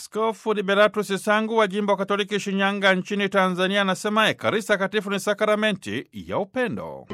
Askofu Liberatus Sangu wa jimbo Katoliki Shinyanga nchini Tanzania anasema Ekaristi Takatifu ni sakramenti ya upendo.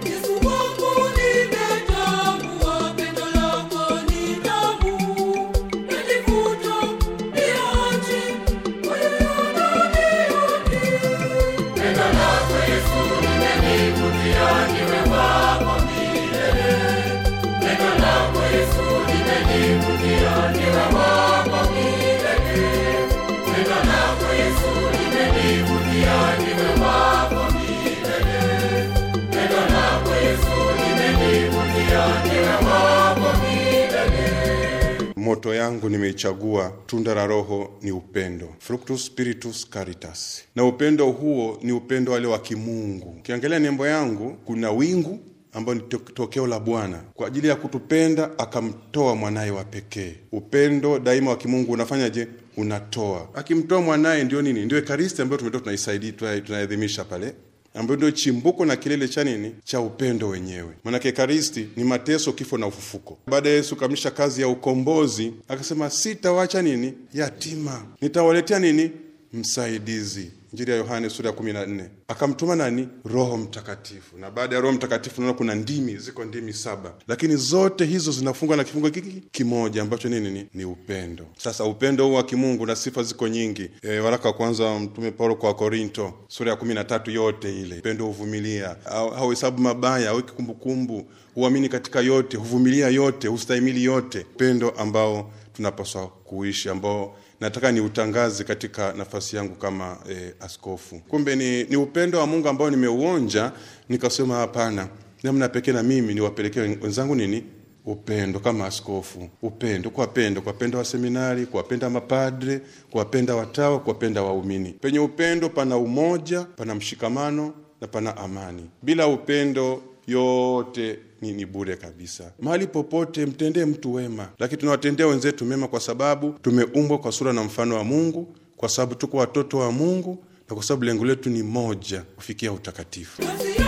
Moto yangu nimeichagua, tunda la Roho ni upendo, fructus spiritus caritas, na upendo huo ni upendo wale wa kimungu. Ukiangalia nembo yangu kuna wingu ambayo ni tokeo la Bwana kwa ajili ya kutupenda akamtoa mwanaye wa pekee. Upendo daima wa kimungu unafanyaje? Unatoa. Akimtoa mwanaye ndio nini? Ndio Ekaristi ambayo tumetoa tunaisaidia, tunaadhimisha pale ambayo ndio chimbuko na kilele cha nini cha upendo wenyewe. Maanake Ekaristi ni mateso, kifo na ufufuko. Baada ya Yesu kukamilisha kazi ya ukombozi, akasema sitawacha nini yatima, nitawaletea nini msaidizi. Injili ya Yohane sura ya kumi na nne. Akamtuma nani? Roho Mtakatifu. Na baada ya Roho Mtakatifu naona kuna ndimi, ziko ndimi saba, lakini zote hizo zinafungwa na kifungo kiki kimoja ambacho nini ni, ni upendo. Sasa upendo huu wa kimungu na sifa ziko nyingi. E, waraka wa kwanza wa Mtume Paulo kwa Korinto sura ya kumi na tatu yote ile, upendo huvumilia, hauhesabu mabaya, haweki kumbukumbu, huamini katika yote, huvumilia yote, hustahimili yote, upendo ambao tunapaswa kuishi ambao nataka ni utangaze katika nafasi yangu kama e, askofu. Kumbe ni, ni upendo wa Mungu ambao nimeuonja, nikasema hapana, namna pekee na mimi niwapelekee wenzangu nini upendo kama askofu, upendo, kuwapenda, kuwapenda wa seminari, kuwapenda mapadre, kuwapenda watawa, kuwapenda waumini. Penye upendo pana umoja, pana mshikamano na pana amani. Bila upendo yote ni, ni bure kabisa. Mahali popote mtendee mtu wema, lakini tunawatendea wenzetu mema kwa sababu tumeumbwa kwa sura na mfano wa Mungu, kwa sababu tuko watoto wa Mungu na kwa sababu lengo letu ni moja, kufikia utakatifu.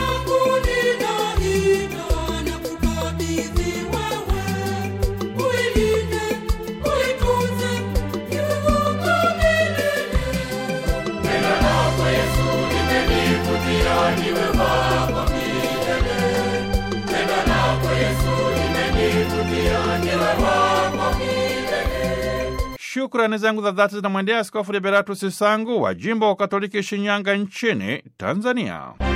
Shukrani zangu za dhati zinamwendea Askofu Liberatus Sangu wa jimbo wa Katoliki Shinyanga nchini Tanzania.